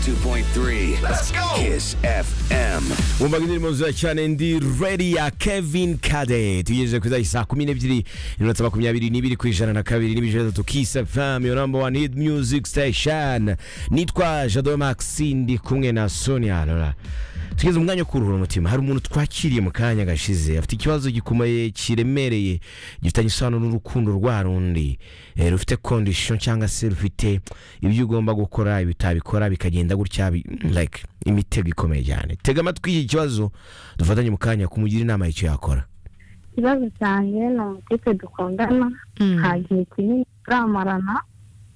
101.3 Let's go Kiss FM bumva indirimbo nziza cyane ndi redi ya kevin kade tugejeje kuri saa kumi n'ebyiri iminota makumyabiri n'ibiri ku ijana na kabiri n'ibijana bitatu kisa famu yo namba wani hiti miyuziki sitesheni nitwa jado maxi ndi kumwe na sonia rora tugeze mu mwanya wo kuruhura umutima hari umuntu twakiriye mu kanya gashize afite ikibazo gikomeye kiremereye gifitanye isano n'urukundo rwa rundi eh, rufite kondisiyo cyangwa se rufite ibyo ugomba gukora ibi utabikora bikagenda gutya bi- like imitego ikomeye cyane tega amatwi iki kibazo dufatanye mu kanya kumugira inama y'icyo yakora ikibazo cyanjye ni umukipe dukundana nta gihe kinini turamarana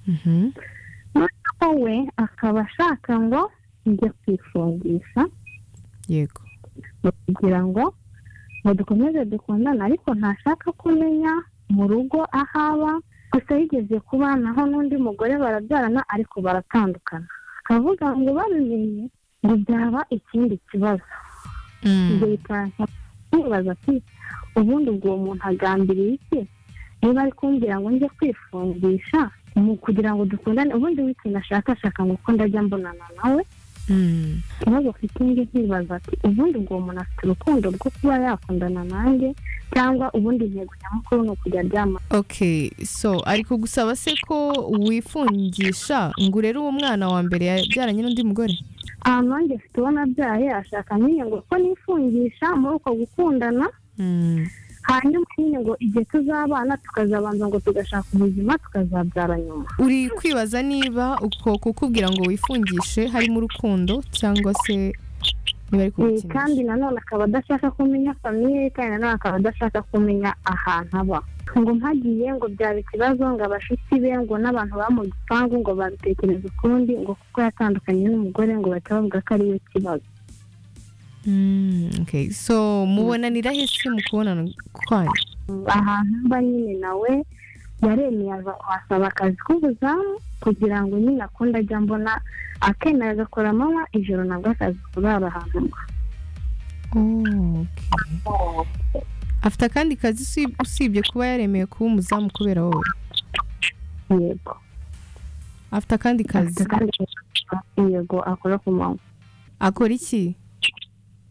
noneho we akaba ashaka ngo njye kwifungisha yego kugira ngo ngo dukomeze dukundane ariko ntashaka ko umenya mu rugo aho aba gusa yigeze kubanaho n'undi mugore barabyarana ariko baratandukana akavuga ngo babimenye ngo byaba ikindi kibazo ibyo bikaza kwibaza ati ubundi ubwo uwo muntu agambiriye iki niba ari kumbwira ngo njye kwifungisha mu kugira ngo dukundane ubundi w'ikintu ashaka ashaka ngo uko ndajya mbonana nawe ikibazo afite indi nkibaza ati ubundi ubwo uwo muntu afite urukundo rwo kuba yakundana nanjye cyangwa ubundi intego nyamukuru ni ukujya aryama ok so ari kugusaba se ko wifungisha ngo urere uwo mwana wa mbere yabyaranye n'undi mugore ahantu nanjye afite uwo nabyaye ashaka nyine ngo ko nifungisha muri uko gukundana hanyuma nyine ngo igihe tuzabana tukazabanza ngo tugashaka ubuzima tukazabyara nyuma uri kwibaza niba uko kukubwira ngo wifungishe harimo urukundo cyangwa se niba ari Eh, kandi kugukinisha nanone akaba adashaka kumenya famiye ye kandi nanone akaba adashaka kumenya ahantu aba ngo mpagiye ngo byaba ikibazo ngo abashyitsi be ngo n'abantu baba mu gipangu ngo babitekereze ukundi ngo kuko yatandukanye n'umugore ngo bahita bavuga ko ari we kibazo Mm, ok so mubonanira hese mu kubonana kwanyu ahantu mba nyine nawe yaremeye aza kuhasaba akazi k'ubuzamu kugira ngo nyine akunde ajya mbona akemera agakora amanywa ijoro nabwo akazi kurara ahantu mba Oh, ok afite akandi kazi usi- usibye kuba yaremeye kuba umuzamu kubera wowe yego afite akandi afite kazi kandi yego akora ku manywa akora iki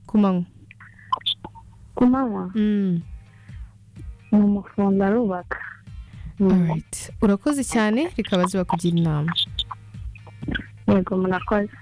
ku manywa ku manywa Mm. ni umufundi arubaka Alright. urakoze cyane reka baziba kugira inama yego murakoze